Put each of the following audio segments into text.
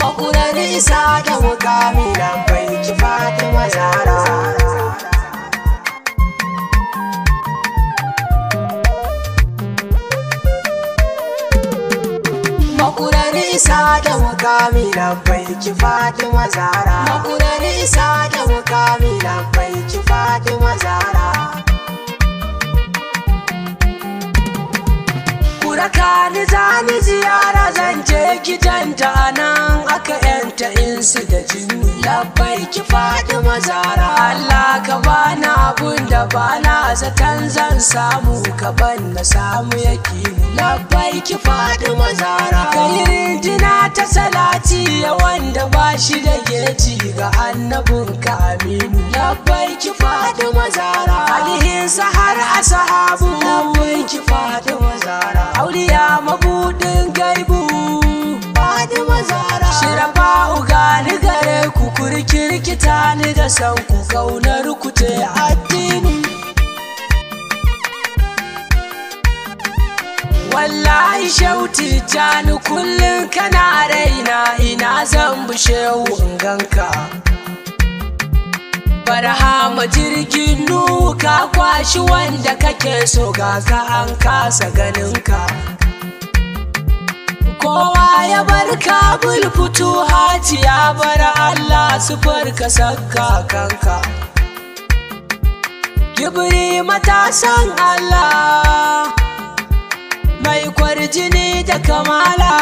makurar isa da mukami lambai ki fatima zara makurar isa da mukami lambai ki fatima zara makurar isa da mukami lambai ki fatima zara Kuraka ni zani ziyara zan je gidanta nan aka yanta insu da jini labbai ki faɗi mazara Allah ka bani abun da bana zaton zan samu ka ban na samu yakini labbai ki faɗi mazara kai rinjina ta salati ya wanda ba shi da geji ga annabin ka aminu labbai ki faɗi mazara alihinsa har asahabu labbai ki faɗi mazara auliya mabudin gaibu Fatima Zara Shirafa ugani gare ku kurkirkita ni da san ku kaunar ku ce addini Wallahi shauti jani kullum kana raina ina zan bushe ganka Barhama jirgin nuka kwashi wanda kake so ga ka an kasa ganinka kowa ya bar kabul fito hati ya bar Allah su farka sakka kanka gibiri matasan Allah mai kwarjini da kamala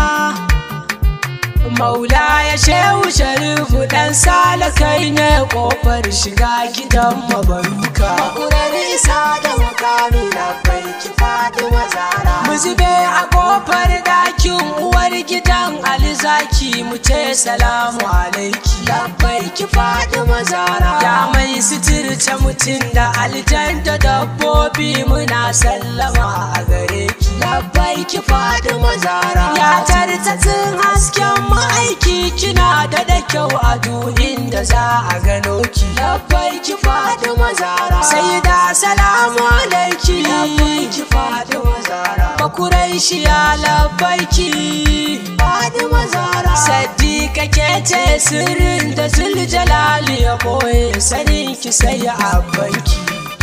maula ya shehu sharifu dan sala kai ne kofar shiga gidan mabaruka makurar isa da makami na bai ki fatima zara mu zube a kofar dakin uwar gidan alizaki mu ce salamu alaiki labbai ki fatima zara ya mai suturce mutum da aljan da dabbobi muna sallama a gare ki labbai ki fatima zara ya tartatsin hasken ma'aiki kina da da kyau a inda za a gano ki labbai ki fatima zara sai da salamu alaiki labbai ki fatima zara bakurai shi ya labbai ki fatima zara saddiqa ke ce sirrin da zuljalali ya boye sanin ki sai abbanki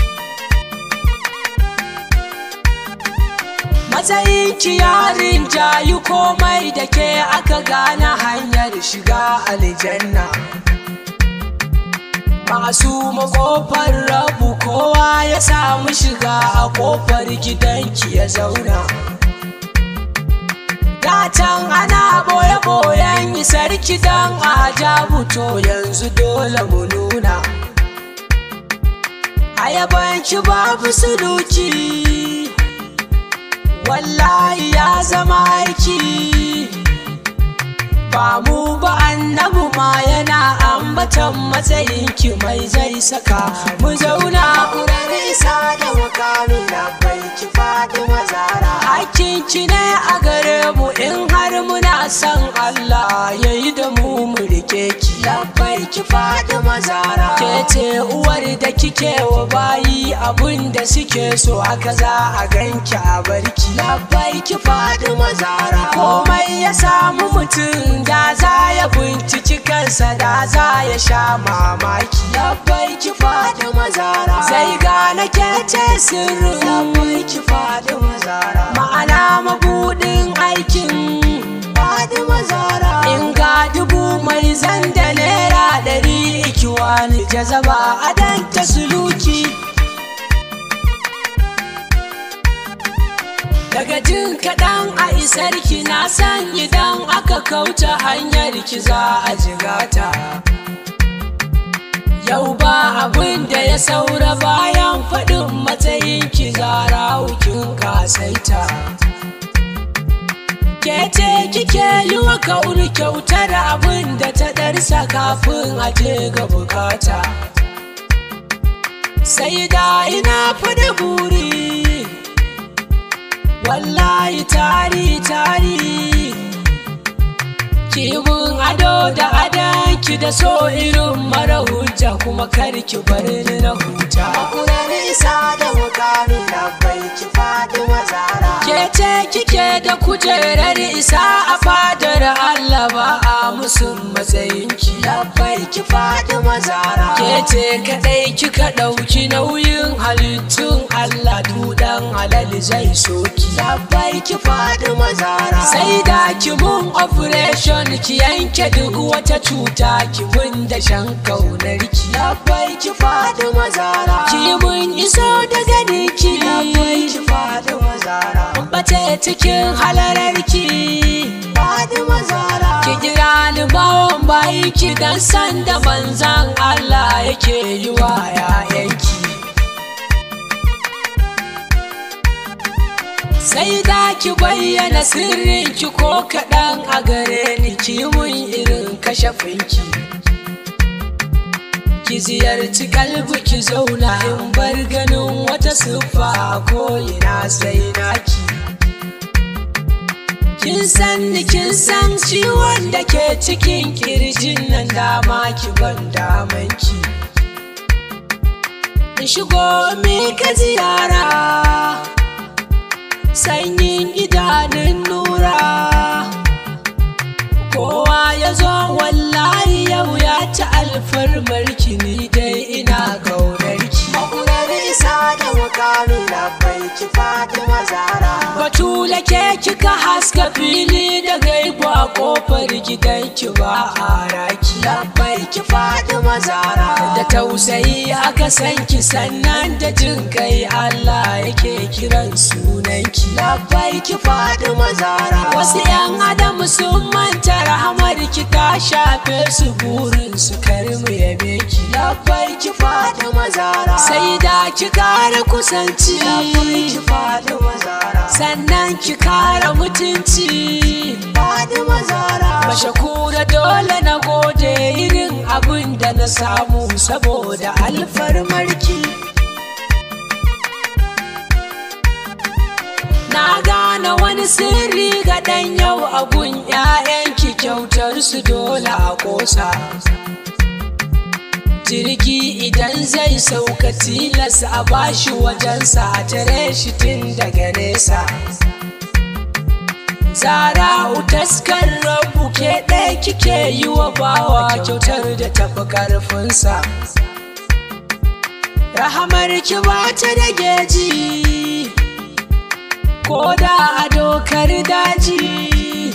matsayin ki yarin jayi komai da ke aka gane hanyar shiga aljanna masu makofar rabu kowa ya samu shiga a kofar gidanki ya zauna Datan ana boye-boyen sarki don a to yanzu dole mu nuna a yabanci babu suluki wallahi ya zama aiki ba mu ba annabu ma yana ambatan matsayinki mai zai saka mu zauna Kurar isa da mukami na bai ki Fatima Zara hakinki ne a gare mu in har muna son Allah ya yi da mu mu rike ki Labbai ki Fatima Zara ke ce uwar da kike wa bayi abun da suke so haka za a ganki a barki Labbai ki Fatima Zara komai ya samu mutum da za ya binciki kansa da za ya sha mamaki Labbai ki Fatima Zara sai gane ke ce sirrin Labbai ki Fatima Zara ma'ana mabudin aikin Fatima Zara in ga dubu mai zanda naira ɗari ikiwani jazaba a danta suluki daga jin kaɗan a isarki na san idan aka kauta hanyar ki za a jigata yau ba abin da ya saura bayan faɗin matsayin ki zara hukin kasaita ke ce kike yi wa kauri kyautar abin da ta ɗarsa kafin a je ga bukata sai da ina fada buri wallahi tari tari kibin ado da adan ki da so irin mara hujja kuma kar ki bar ni na huta Makurar isa da mukami labbai ki Fatima Zara ke ce kike da kujerar isa a fadar Allah ba a musun matsayinki labbai ki Fatima Zara ke ce kadai kika ɗauki nauyin halittun Allah dudan halal zai soki labbai ki Fatima Zara sai da ki mun operation ki yanke duk wata cuta ki mun da shan kaunarki labbai ki Fatima Zara ki mun iso da ganinki labbai ki Fatima Zara bace cikin halararki Fatima Zara ki kira ni bawon bayi ki dan san da manzan Allah yake yi wa 'ya'yanki sai da ki bayyana sirrinki ko kaɗan a gare ni ki mun irin kashafinki ki ziyarci kalbi ki zauna in bar ganin wata siffa ko ina sai naki kin san ni kin san ciwon da ke cikin kirjin nan dama ki ban damanki in shigo mi ka ziyara sanyin idanun nura kowa ya zo wallahi yau ya ci alfarmarki ni dai ina gaunarki Makurar isa da mukami labbai ki Fatima Zara batula ke kika haska fili da gaibu a kofar gidanki ba a raki labbai ki Fatima Zara da tausayi aka san ki sannan da jin kai Allah yake kiran sunanki labbai ki Fatima Zara wasu 'yan adam sun manta rahamar ki ta shafe su burin su karmu yabe ki labbai ki Fatima Zara sai da ki kara kusanci labbai ki Fatima Zara sannan ki kara mutunci Fatima Zara mashakura dole na gode irin abin da na samu saboda alfarmarki na gane wani sirri ga ɗan yau abun 'ya'yanki kyautar su dole a ƙosa jirgi idan zai sauka tilas a bashi wajensa a tare shi tun daga nesa Zara'u taskar rabu ke ɗaya kike yi wa bawa kyautar da tafi ƙarfinsa. Rahamar ki ba ta da geji, ko da a dokar daji.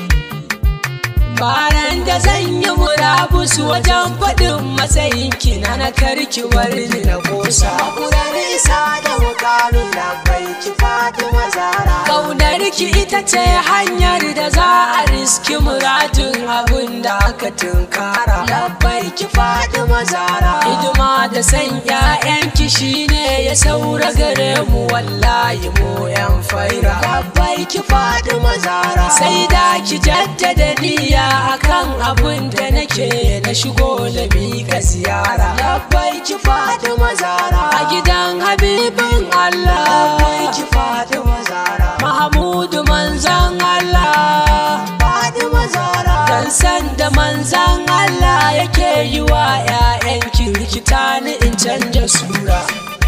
Baran da zan yi murabus wajen faɗin matsayin ki na na karki ni na ƙosa. Makurar isa da mukami labbai ki Fatima Zara Kaunar ki ita ce hanyar da za a riski muradin abin da aka tunkara. labbai ki Fatima Zara Hidima da san ‘ya'yanki shine ya saura gare mu wallahi mu ‘yan faira. labbai ki Fatima Zara Sai da ki jaddada niyya akan abin da nake na shigo na miƙa ziyara. labbai ki Fatima Zara A gidan Habibin Allah. labbai ki Fatima Zara Mahamudu manzan Allah. Fatima Zara Dan san da manzan Allah yake yi wa ‘ya'yan kirkita ni in canja sura.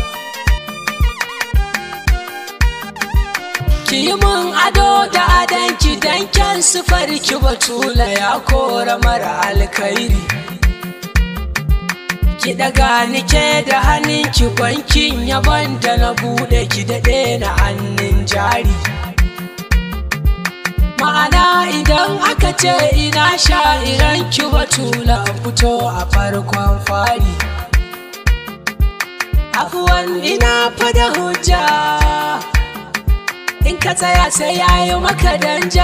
Ki yi mun ado da adanki dan kyan ki batula ya kora mara alkhairi. Ki daga ni ke da hannunki bankin yaban da na bude ki daɗe na hannun jari. Ma'ana idan aka ce ina sha'iran ki batula fito a farkon fari. Afuwan ina fada hujja. in ka tsaya sai yayi maka danja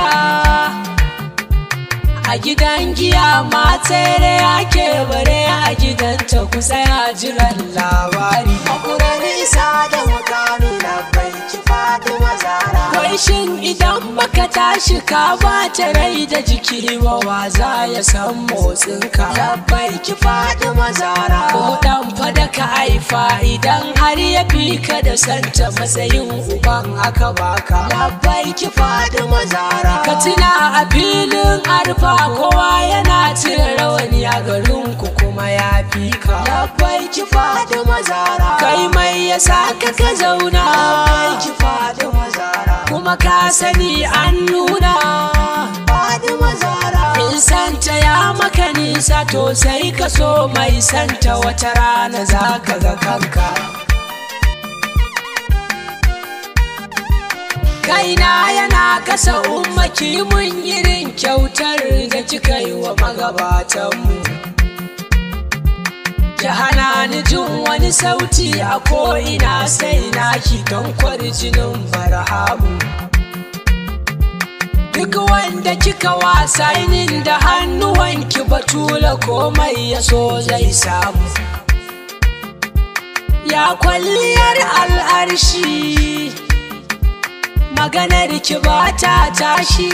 a gidan giya ma tsere ake bare a gidanta ku tsaya jiran labari Makurar isa da mukami labbai ki Fatima Zara wai shin idan baka tashi ka bata rai da jiki ba wa za ya san motsinka labbai ki Fatima Zara ko dan fada ka haifa idan har ya fi ka da santa matsayin uban aka baka labbai ki Fatima Zara Ka tuna a filin arfa kowa yana cire rawani a garin fi ka labbai ki faɗi mazara kai mai yasa ka ka zauna labbai ki faɗi mazara kuma ka sani an nuna faɗi mazara in santa ya maka nisa to sai ka so mai santa wata rana za ka ga kanka kaina yana kasa ummaki mun irin kyautar da kika yi wa magabatanmu ki hana ni jin wani sauti a ko'ina sai naki don kwarjinin barhamu duk wanda kika wasa inin da hannuwanki batula komai ya so zai samu ya kwalliyar al'arshi maganar ki ba ta tashi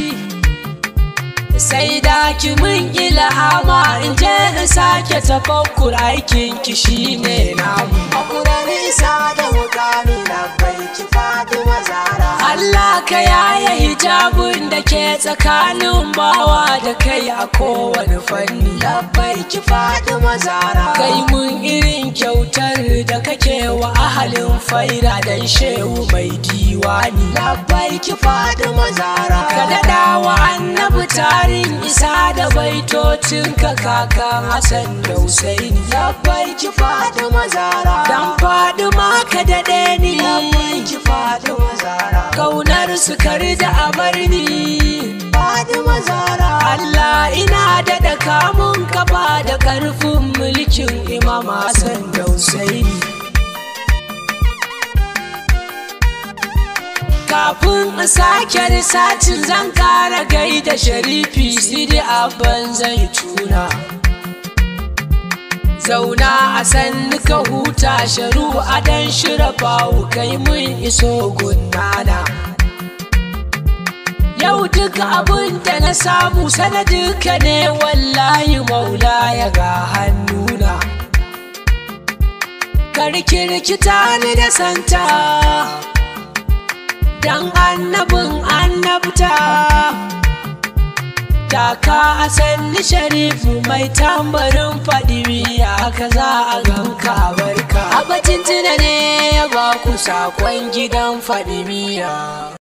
sai da ki mun ilhama in je in sake tafakkur aikin ki shine namu Makurar isa da mukami labbai ki faɗi mazara Allah ka yaya hijabun da ke tsakanin bawa da kai a kowane fanni labbai ki faɗi mazara kai mun irin kyautar da kake wa ahalin faira dan shehu mai diwani labbai ki faɗi mazara ka daɗa wa annabi tarin isa da baitocin ka kakan hassan da husaini labbai ki faɗi mazara dan faɗi ma ka daɗe ni labbai ki faɗi mazara kaunar su kar da abarni faɗi mazara Allah ina daɗa kamun kafa da ƙarfin mulkin Imam Hassan da Husaini. Kafin in sake risacin zan ƙara gaida sharifi sidi abban zai tuna. Zauna a sannu ka huta sharu a dan shira bawu kai mun iso gunnana. Yau duk abin da na samu sanadinka ne wallahi maula ya ga hannuna. Karki rikita ni da santa, don annabin annabta. Taka a sanni sharifu mai tambarin fadimi haka za a ganka a barka. Abacin tuna ne ya ba ku sakon gidan fadimiya.